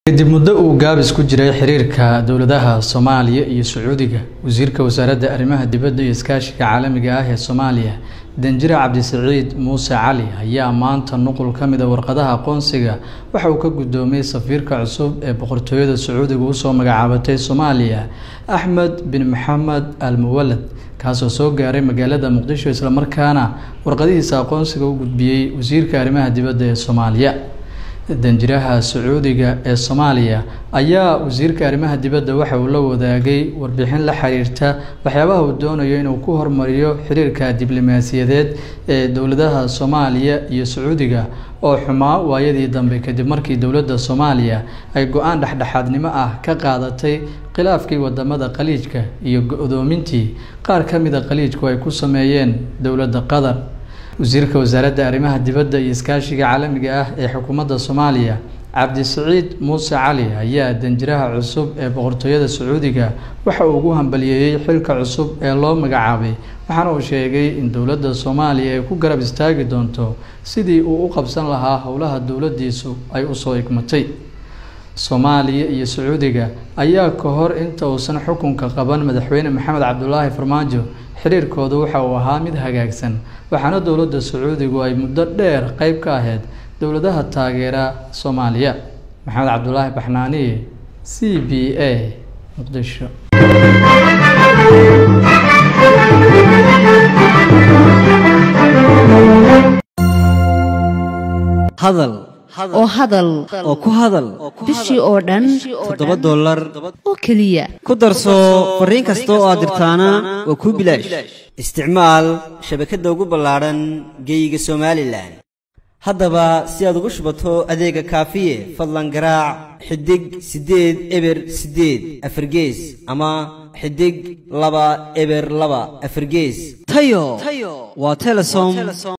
kadib muddo uu gaabis ku jiray xiriirka dowladaha soomaaliya iyo sacuudiga wasiirka wasaaradda arrimaha dibadda iyo iskaashiga caalamiga ah ee soomaaliya danjire cabdisaciid muuse cali ayaa maanta nuqul ka mid a warqadaha aqoonsiga waxa uu ka guddoomiyey safiirka cusub ee boqortooyada sacuudiga usoo magacaabatay soomaaliya axmed bin maxamed al muwalad kaasoo soo gaaray magaalada muqdisho islamarkaana warqadihiisa aqoonsiga u gudbiyey wasiirka arrimaha dibadda ee soomaaliya danjiraha sacuudiga ee soomaaliya ayaa wasiirka arrimaha dibadda waxa uu la wadaagay warbixin la xiriirta waxyaabaha uu doonayo inuu ku hormariyo xiriirka diblomaasiyadeed ee dowladaha soomaaliya iyo sacuudiga oo xumaa waayadii dambe kadib markii dowladda soomaaliya ay go-aan dhexdhexaadnimo ah ka qaadatay khilaafkii wadamada khaliijka iyo go-doomintii qaar ka mida khaliijku ay ku sameeyeen dowladda qatar wasiirka wasaaradda arrimaha dibadda iyo iskaashiga caalamiga ah ee xukuumadda soomaaliya cabdisaciid muuse cali ayaa danjiraha cusub ee boqortooyada sacuudiga waxa uu ugu hambaliyeeyey xilka cusub ee loo magacaabay waxaana uu sheegay in dowladda soomaaliya ay ku garab istaagi doonto sidii uu u qabsan lahaa howlaha dowladdiisu ay usoo igmatay soomaaliya iyo sacuudiga ayaa ka hor inta uusan xukunka qaban madaxweyne maxamed cabdulaahi farmaajo xiriirkooda waxa uu ahaa mid hagaagsan waxaana dowladda sacuudigu ay muddo dheer qeyb ka ahayd dowladaha taageera soomaaliya maxamed cabdulaahi baxnaaniye c b a muqdisho hadal oo hadal oo ku hadal bishii oo dhan toddoba dollar oo keliya ku darso fariin kasta oo aad dirtaana waa kuu bilaash isticmaal shabakadda ugu ballaadhan geeyiga somalilan haddaba si aad ugu shubato adeega kaafiye fadlan garaac xidig siddeed eber siddeed afargees ama xidig laba eber laba afargees tayo waa telesom